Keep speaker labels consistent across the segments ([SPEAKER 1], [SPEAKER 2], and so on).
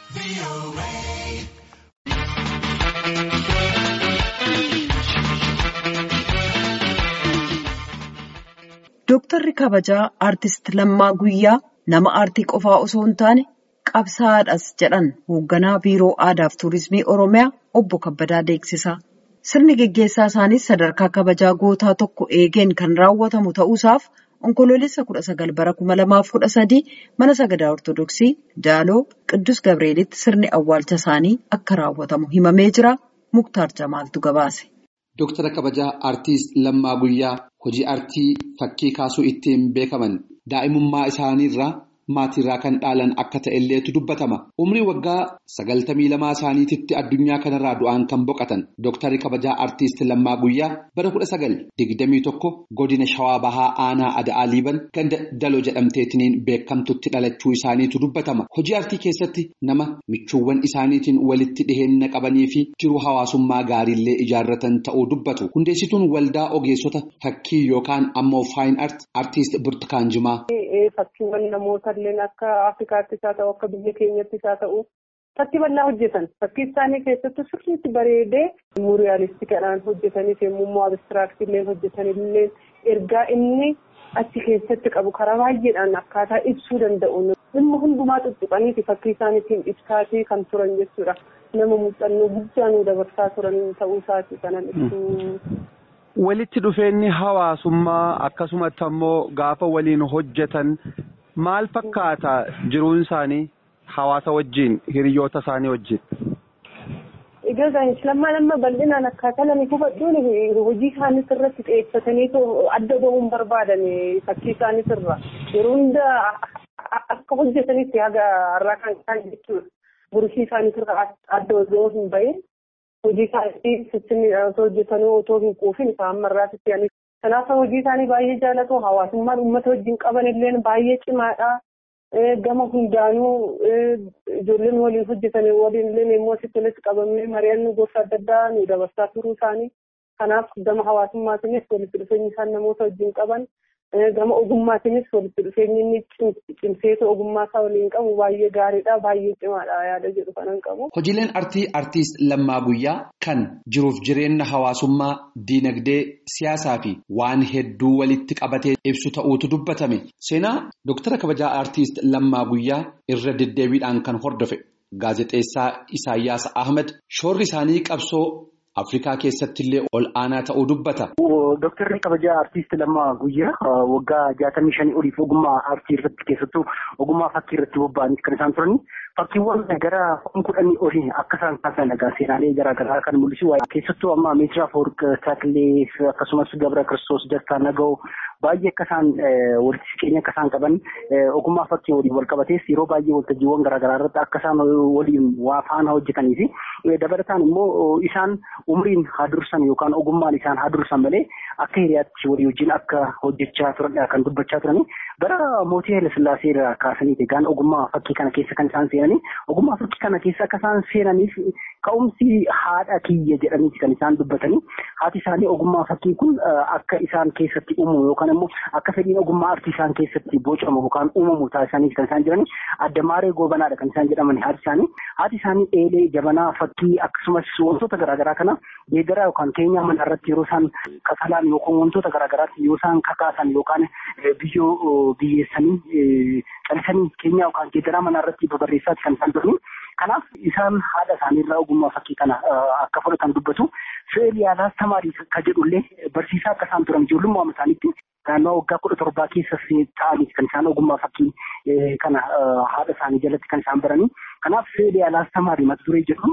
[SPEAKER 1] Dooktarri kabajaa Aartist Lammaa Guyyaa nama aartii qofaa osoo hin taane qabsaa'aadhas jedhan hoogganaa Biiroo Aadaa fi Turizimii Oromiyaa obbo Kabbadaa Deeksisaa. Sirni geggeessaa isaaniis sadarkaa kabajaa gootaa tokko eegeen kan raawwatamu ta'uusaaf onkoloolessa kudha sagal bara kuma lamaaf kudha sadii mana sagadaa Ortodoksii Daaloo Qiddus Gabreelitti sirni awwaalcha isaanii akka raawwatamu himamee jira. Muktaar Jamaaltu gabaase.
[SPEAKER 2] Dooktara kabajaa Aartist Lammaa Guyyaa hojii aartii fakkii kaasuu ittiin beekaman daa'imummaa isaaniirraa maatiirraa kan dhaalan akka ta'elleetu dubbatama. Umrii waggaa sagaltamii lamaa isaaniititti addunyaa kanarraa du'aan kan boqotan Dooktarri kabajaa Aartist Lammaa Guyyaa bara kudha sagal digdamii tokko godina Shawaa Bahaa Aanaa Ada'aa Liiban ganda Daloo jedhamteetiin beekamtutti dhalachuu isaaniitu dubbatama. Hojii aartii keessatti nama michuuwwan isaaniitiin walitti dhiheenya qabanii fi jiruu hawaasummaa gaariillee ijaarratan ta'uu dubbatu. Hundeessituun waldaa ogeessota fakkii yookaan ammoo faayin aart Aartist Burtukaan Jimaa.
[SPEAKER 3] Fakkiiwwan namoota illee akka Afrikaattis haa ta'u akka biyya keenyattis haa ta'u fakkii bal'aa hojjetan fakkii isaanii keessattuu sirriitti bareedee muuriyaalistiidhaan hojjetanis yommuu immoo abistiraaktiillee hojjetanillee ergaa inni achi keessatti qabu karaa baay'eedhaan akkaataa ibsuu danda'u dhimma hundumaa tuttuqaniiti fakkii isaaniitiin ibsaatii kan turan jechuudha nama muuxannoo guddaa nu dabarsaa turan ta'uu isaati kanan ibsuu.
[SPEAKER 4] Walitti dhufeenyi hawaasummaa akkasumatti ammoo gaafa waliin hojjetan maal fakkaata jiruun isaanii hawaasa wajjin hiriyoota isaanii wajjin.
[SPEAKER 3] Egaa gaa'ees lammaa lamma bal'inaan akkaataa lama hubadhuun hojii isaaniis irratti xiyyeeffatanii adda bahuun barbaadan fakkii isaaniis irra yeroo hunda akka hojjetanitti haga har'aa kan isaan jechuudha. Burshii isaaniis irra adda osoo hin bahin. hojii isaanii sittinni osoo hojjetanuu otoo hin quufin isaan marraatitti yaani. Kanaaf hojii isaanii baay'ee jaalatu hawaasummaan uummata wajjin qaban illee baay'ee cimaadha. Gama hundaanuu ijoolleen waliin hojjetan waliin illee immoo asitti walitti qabamee mari'annoo gosa adda addaa nu dabarsaa turuu isaanii. Kanaaf gama hawaasummaatiinis walitti dhufeenyi isaan namoota wajjin qaban gama ogummaatiinis walitti dhufeenyi inni cimseetu ogummaa isaa waliin qabu baay'ee gaariidha baay'ee cimaadha yaada jedhu kanan qabu.
[SPEAKER 2] Hojiileen artii artiist Lammaa Guyyaa kan jiruuf jireenya hawaasummaa diinagdee siyaasaa fi waan hedduu walitti qabatee ibsu ta'uutu dubbatame. Seenaa Dooktara kabajaa artiist Lammaa Guyyaa irra deddeebiidhaan kan hordofe gaazexeessaa Isaayyaas Ahmed shoorri isaanii qabsoo Afrikaa keessatti illee ol aanaa ta'uu dubbata.
[SPEAKER 5] Dooktarri kabajaa artiist Lammaa Guyyaa waggaa jaatamii shanii oliif ogummaa aartii irratti keessattuu ogummaa fakkii irratti bobba'anii kan isaan turani. Fakkiiwwan gara kudhanii olii akka isaan kaasan egaa seenaalee garaagaraa kan mul'isu keessattuu amma Meetiraa Foorq Taakilee akkasumas Gabra Kiristoos Dastaa Naga'oo baay'ee akka isaan walitti siqeenya akka isaan qaban ogummaa fakkii waliin wal qabatees yeroo baay'ee waltajjiiwwan garaagaraa irratti akka isaan waliin waa faana hojjetanii fi dabalataan immoo isaan umriin haa dursan yookaan ogummaan isaan haa dursan malee akka hiriyaatti walii wajjin akka hojjechaa turan kan dubbachaa turani bara mootii Hayilasillaasee irraa kaasaniiti egaan ogummaa fakkii kana keessa kan isaan seenanii ogummaa fakkii kana keessa akka isaan seenaniif ka'umsi haadha kiyya jedhaniiti kan isaan dubbatanii haati isaanii ogummaa fakkii kun akka isaan keessatti uumamu yookaan immoo akka fedhiin ogummaa artii isaan keessatti bocamu yookaan uumamu taasisaniiti kan isaan jiranii addamaaree goobanaadha kan isaan jedhamani haati isaanii haati isaanii eelee jabanaa fakkii akkasumas wantoota garaagaraa kana geeddaraa yookaan keenyaa mana irratti yeroo isaan kafalaan yookaan wantoota garaagaraatti yoo isaan kakaasan yookaan biyyoo biyyeessanii calisanii keenyaa yookaan geeddaraa mana irratti babarreessaati kan isaan turani. Kanaaf isaan haadha isaaniirraa ogummaa fakkii kana akka fudhatan dubbatu. Fe'eel yaalaas tamaarii kan jedhullee barsiisaa akka isaan turan ijoollummaa isaaniitti naannoo waggaa kudha torbaa keessa ta'anii kan isaan ogummaa fakkii kana haadha isaanii jalatti kan isaan baranii. Kanaaf fe'eel yaalaas tamaarii mata duree jedhu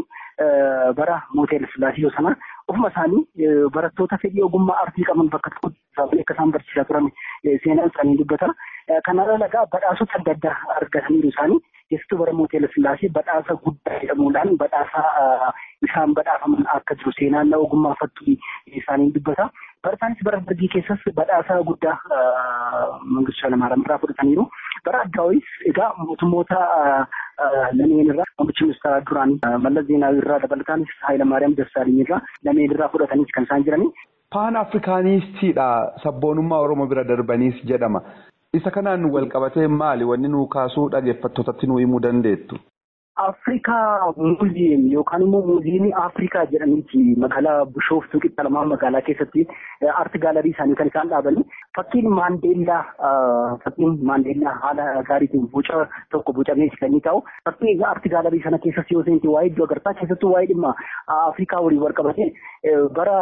[SPEAKER 5] bara mootii Hayilasillaasee sana ofuma isaanii barattoota fedhii ogummaa artii qaban bakka tokkotti akka isaan barsiisaa turan seenaan isaanii dubbata. Kanarra lagaa badhaasota adda addaa argataniiru isaanii keessattuu bara mootii Hayilasillaasee badhaasa guddaa jedhamuudhaan badhaasa isaan badhaafaman akka jiru seenaan ogummaa fakkii isaanii dubbata. Bara isaanis bara dargii keessas badhaasa guddaa Mangistuu Hayilamaariyaam irraa fudhataniiru. Bara addaa'is egaa mootummoota lameen irraa muummichi ministeeraa duraanii Mallas Zeenaawii irraa dabalataanis Hayilamaariyaam Dassaaliny irraa lameen irraa fudhataniis kan isaan jiranii.
[SPEAKER 4] Paan Afrikaanistiidha sabboonummaa Oromoo bira darbaniis jedhama. Isa kanaan wal qabatee maali wanni nuu kaasuu dhaggeeffattootatti nuu himuu dandeettu?
[SPEAKER 5] Afrikaa muuziyeem yookaan immoo muuziyeemii Afrikaa jedhaniiti magaalaa Bishooftuu Qixxalamaa magaalaa keessatti aarti gaalarii isaanii kan isaan dhaabanii fakkiin Maandeellaa fakkiin Maandeellaa haala gaariitiin boca tokko bocamee kan inni taa'u fakkii aarti gaalarii sana keessas yoo seenti waa'ee iddoo agartaa keessattuu waa'ee dhimma Afrikaa waliin wal qabatee bara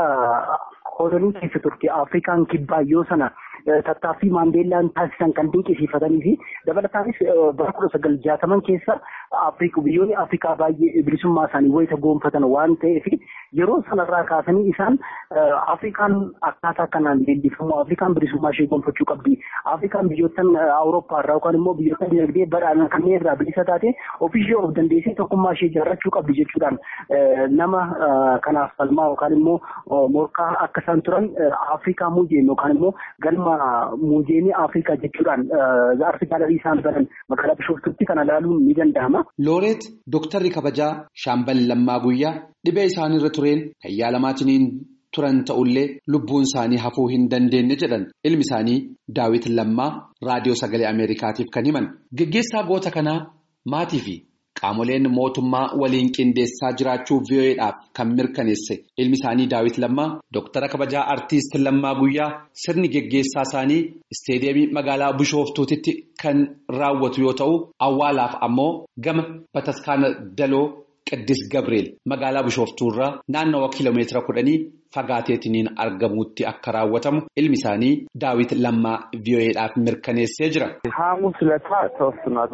[SPEAKER 5] kolonii keessa turte Afrikaan kibbaa yoo sana tattaaffii Maandeellaan taasisan kan dinqisiifatanii fi dabalataanis bara kudha sagal jaataman keessa biyyoonni Afrikaa baay'ee bilisummaa isaanii wayita goonfatan waan ta'eef yeroo sanarraa kaasanii isaan Afrikaan akkaataa kanaan leellifamu Afrikaan bilisummaa ishee goonfachuu qabdi. Afrikaan biyyoottan Awurooppaa irraa yookaan immoo biyyoota dinagdee badhaadhaan kanneen irraa bilisa taate ofiishee of dandeessee tokkummaa ishee ijaarrachuu qabdi jechuudhaan nama kanaaf falmaa yookaan immoo morkaa akka isaan turan Afrikaa muuziyeem yookaan immoo galma muuziyeemii Afrikaa jechuudhaan aarti gaalarii isaan baran magaalaa Bishooftuutti kana ilaaluun ni danda'ama.
[SPEAKER 2] Looreet Dooktarri kabajaa Shaambal Lammaa Guyyaa dhibee isaaniirra tureen kan yaalamaatiin turan ta'ullee lubbuun isaanii hafuu hin dandeenye jedhan ilmi isaanii Daawit Lammaa raadiyoo sagalee Ameerikaatiif kan himan. Geggeessaa goota kanaa maatii fi qaamoleen mootummaa waliin qindeessaa jiraachuu VOA'dhaaf kan mirkaneesse ilmi isaanii Daawit Lammaa Dooktara kabajaa Artiist Lammaa Guyyaa sirni geggeessaa isaanii isteediyeemii magaalaa Bishooftuutitti kan raawwatu yoo ta'u awwaalaaf ammoo gama bataskaana Daloo Qiddis Gabreel magaalaa Bishooftuurraa naannawa kiiloomeetira kudhanii fagaateetiniin argamutti akka raawwatamu ilmi isaanii Daawit Lammaa VOA'dhaaf mirkaneessee jira.
[SPEAKER 6] ሐሙስ ዕለት ተወስኗል።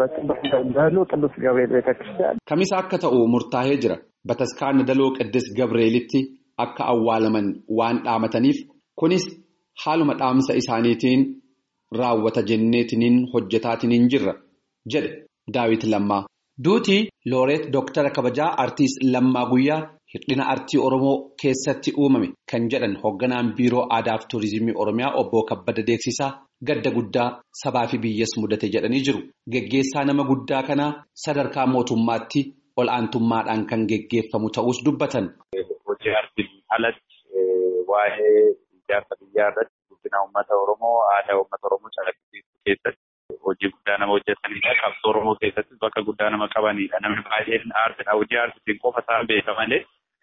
[SPEAKER 6] በደሎ ቅዱስ ገብርኤል ቤተክርስቲያን
[SPEAKER 2] Kamisa akka ta'u murtaa'ee jira. Bataskaana Daloo Qiddis Gabreelitti akka awwaalaman waan dhaamataniif kunis haaluma dhaamsa isaaniitiin raawwata jenneetiniin hojjetaatiniin jirra jedhe Daawit Lammaa. Duutii Looreet Dooktara kabajaa Artiist Lammaa Guyyaa hir'ina artii Oromoo keessatti uumame kan jedhan hoogganaan biiroo aadaa fi tuurizimii Oromiyaa obbo Kabbada Deeksisaa gadda guddaa sabaa fi biyyas mudate jedhanii jiru. Geggeessaa nama guddaa kanaa sadarkaa mootummaatti ol aantummaadhaan kan geggeeffamu ta'us dubbatan.
[SPEAKER 7] Hojii artiin alatti waa'ee ijaarsa biyyaa irratti guddina uummata Oromoo aadaa uummata Oromoo calaqqisiisuu keessatti hojii guddaa nama hojjetanidha. Qabsoo Oromoo keessattis bakka guddaa nama qabanidha. Namni baay'een aartidha. Hojii aartiitiin qofa isaan beeka malee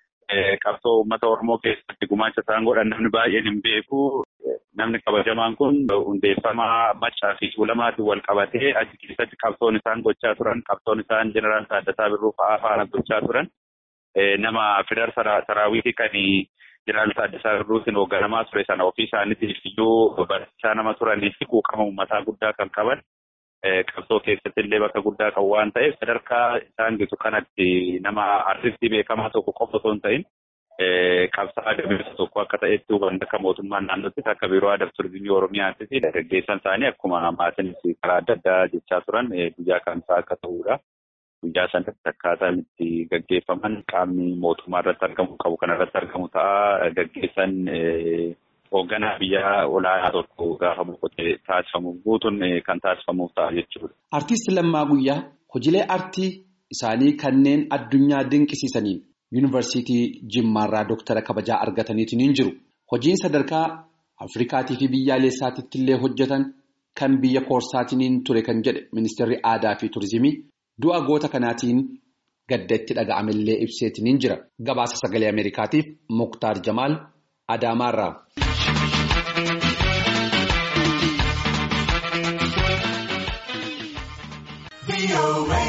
[SPEAKER 7] qabsoo uummata Oromoo keessatti gumaacha isaan godhan namni baay'een hin beeku. Namni kabajamaan kun hundeeffama maccaa fi tuulamaatiin wal qabatee achi keessatti qabsoon isaan gochaa turan qabsoon isaan jeneraal Taaddasaa Birruu fa'aa faana gochaa turan nama fidar saraawitii kan jeneraal Taaddasaa Birruutiin hoogganamaa ture sana ofii isaaniitiif iyyuu barsiisaa nama turanii fi quuqama uummataa guddaa kan qaban qabsoo keessatti illee bakka guddaa kan waan ta'eef sadarkaa isaan gitu kanatti nama artistii beekamaa tokko qofa osoo hin ta'in qabsaa gameessa tokko akka ta'etti hubanna akka mootummaan naannoottis akka biiroo aadaa fi turizimii oromiyaattis gaggeessan isaanii akkuma maatiinis karaa adda addaa jechaa turan guyyaa kamsaa akka ta'udha. Guyyaa sanatti akkaataan itti gaggeeffaman qaamni mootummaa irratti argamu qabu kan irratti argamu ta'a gaggeessan hoogganaa biyyaa olaanaa tokko gaafa boqotee taasifamu guutuun kan taasifamuuf ta'a jechuudha.
[SPEAKER 2] Artiist Lammaa Guyyaa hojiilee artii isaanii kanneen addunyaa dinqisiisaniin yuunivarsiitii Jimmaarraa Dooktara kabajaa argataniitiin jiru. Hojiin sadarkaa Afrikaatii fi biyyaalessaatitti illee hojjetan kan biyya koorsaatiin ture kan jedhe ministeerri aadaa fi turizimii du'a goota kanaatiin gadda itti dhaga'amellee ibseetiin jira. Gabaasa sagalee Ameerikaatiif Muktaar Jamaal Adaamaarraa.
[SPEAKER 8] be away.